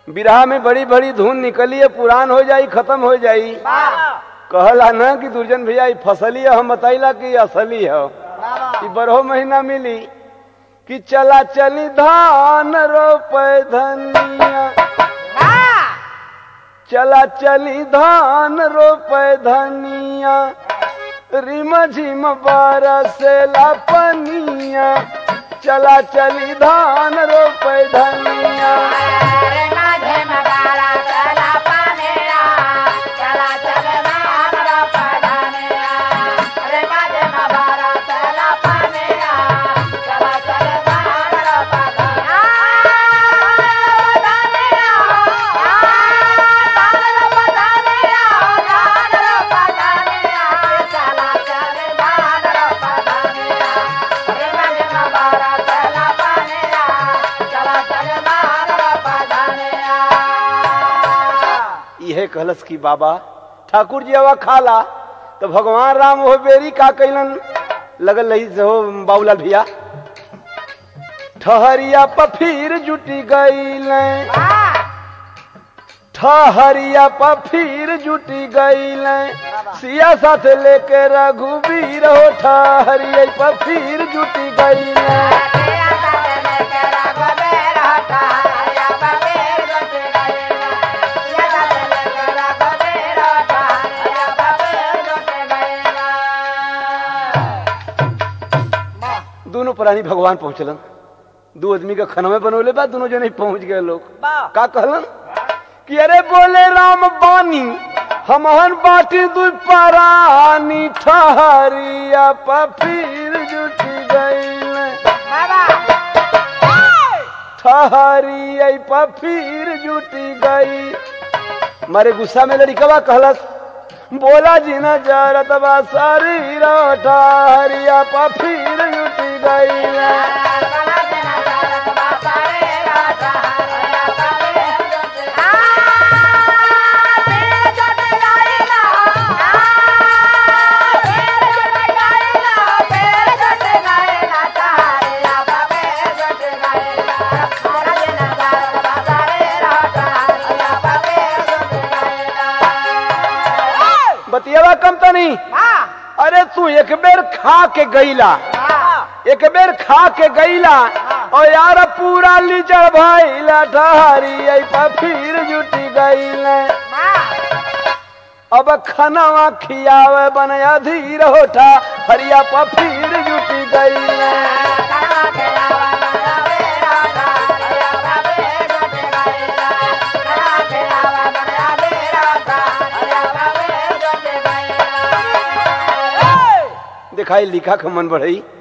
बिरहा में बड़ी बड़ी धुन निकली है पुरान हो जाई खत्म हो जाई कहला ना कि दुर्जन भैया ई फसली है हम बताइला कि असली है ई बरहो महीना मिली कि चला चली धान रोपे धनिया चला चली धान रोपे धनिया रिम झिम बरसेला पनिया चला चली धान रोपे धनिया इहे कहलस की बाबा ठाकुर जी हवा खाला तो भगवान राम हो बेरी का कैलन लगल रही से हो बाबूलाल भैया ठहरिया पफीर जुटी गईल ठहरिया पफीर जुटी गईल सिया साथ लेके रघुवीर हो ठहरिया पफीर जुटी गईल दोनों प्राणी भगवान पहुंचलन दो आदमी का खनवे बनोले बा दोनों जने पहुंच गए लोग का कहलन कि अरे बोले राम बानी हमहन बाटी दू परानी ठहरिया पफीर जुटी गईल ठहरिया पफीर जुटी गई मारे गुस्सा में लड़िकवा कहलस बोला जी न जरत बा शरीर ठहरिया पफीर जुटी गई बतियावा कम तो नहीं अरे तू एक बेर खा के गईला एक बेर खा के गईला और यार पूरा लीचड़ भइला ठहरी आई फिर जुटी गईल अब खनवा खियावे बन अधीर होठा हरिया फिर जुटी गईल दिखाई लिखा खमन बढ़ई